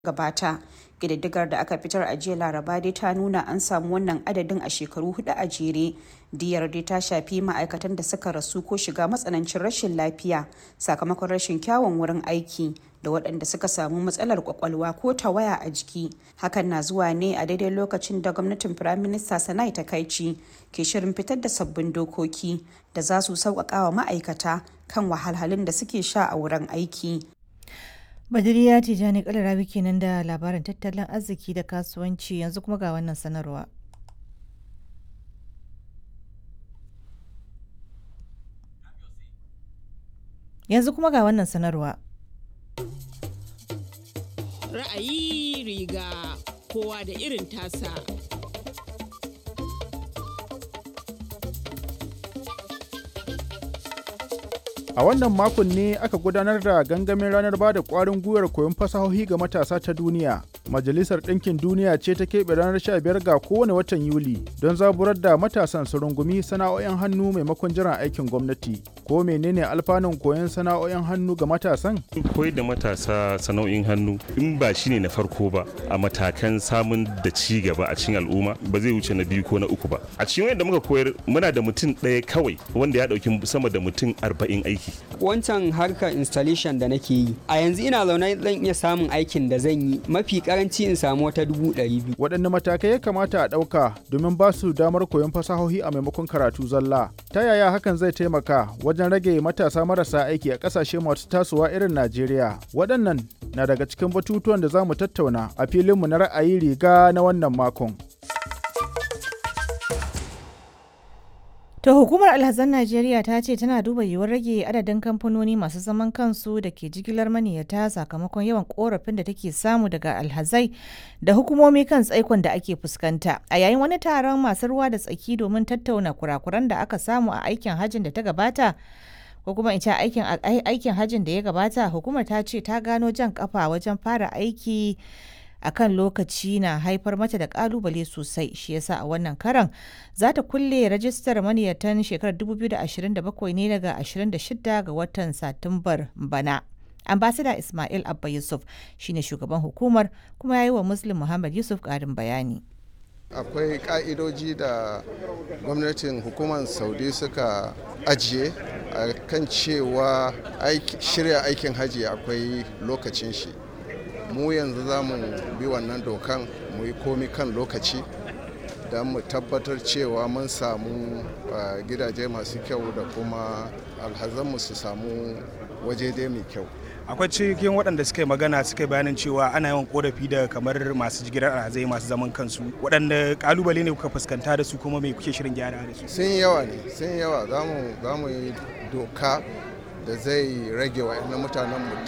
gabata ƙididdigar da aka fitar a jiya laraba dai ta nuna an samu wannan adadin a shekaru hudu a jere diyar dai ta shafi ma'aikatan da suka rasu ko shiga matsanancin rashin lafiya sakamakon rashin kyawun wurin aiki da waɗanda suka samu matsalar kwakwalwa ko tawaya a jiki hakan na zuwa ne a daidai lokacin da gwamnatin firaminista sanai takaici ke shirin fitar da sabbin dokoki da za su sauƙaƙa wa ma'aikata kan wahalhalun da suke sha a wurin aiki Badiriya Tijjani Kalarabi kenan da labarin tattalin arziki da kasuwanci yanzu kuma ga wannan sanarwa. Yanzu kuma ga wannan sanarwa. Ra'ayi riga kowa da irin tasa. A wannan makon ne aka gudanar da gangamin ranar ba da ƙwarin gwiwar koyon fasahohi ga matasa ta duniya. Majalisar Ɗinkin Duniya ce ta keɓe ranar 15 ga kowane watan Yuli don zaburar da matasan su rungumi sana'o'in hannu maimakon jiran aikin gwamnati. Ko menene alfanun koyon sana'o'in hannu ga matasan? Koyar da matasa sana'o'in hannu in ba shi ne na farko ba a matakan samun da ci gaba a cikin al'umma ba zai wuce na biyu ko na uku ba. A cikin wanda muka koyar muna da mutum ɗaya kawai wanda ya ɗauki sama da mutum arba'in aiki. Wancan harkar installation da nake yi a yanzu ina zaune zan iya samun aikin da zan yi mafi karanci in samu wata dubu ɗari biyu. Waɗanne matakai ya kamata a ɗauka domin ba su damar koyon fasahohi a maimakon karatu zalla? Ta yaya hakan zai taimaka wajen rage matasa marasa aiki a ƙasashe masu tasowa irin Najeriya? Waɗannan na daga cikin batutuwan da za mu tattauna a filinmu na ra'ayi riga na wannan makon. To hukumar alhazan Najeriya ta ce tana duba yiwuwar rage adadin kamfanoni masu zaman kansu da ke jigilar maniyata sakamakon yawan korafin da take samu daga alhazai da hukumomi kan tsaikon da ake fuskanta. A yayin wani taron masu ruwa da tsaki domin tattauna kurakuran da aka samu a aikin hajjin da ta gabata, ko kuma in ce aikin aikin hajjin da ya gabata, hukumar ta ce ta gano jan kafa wajen fara aiki a kan lokaci na haifar mata da kalubale sosai shi yasa a wannan karan za ta kulle rajistar maniyatan shekarar 2027 ne daga 26 ga watan satumbar bana ambasada ismail abba yusuf shine shugaban hukumar kuma ya yi wa muslim muhammad yusuf karin bayani akwai ka'idoji da gwamnatin hukumar saudi suka ajiye a kan cewa shirya aikin hajji akwai lokacin shi mu yanzu za mu bi wannan dokan mu yi komi kan lokaci don mu tabbatar cewa mun samu gidaje masu kyau da kuma alhazanmu su samu waje dai mai kyau akwai cikin waɗanda suka yi magana suka yi bayanin cewa ana yawan korafi da kamar masu jigilar alhazai masu zaman kansu waɗanda kalubale ne kuka fuskanta da su kuma mai kuke shirin gyara da su sun yawa ne sun yawa za mu yi doka da zai rage wa mutanen mu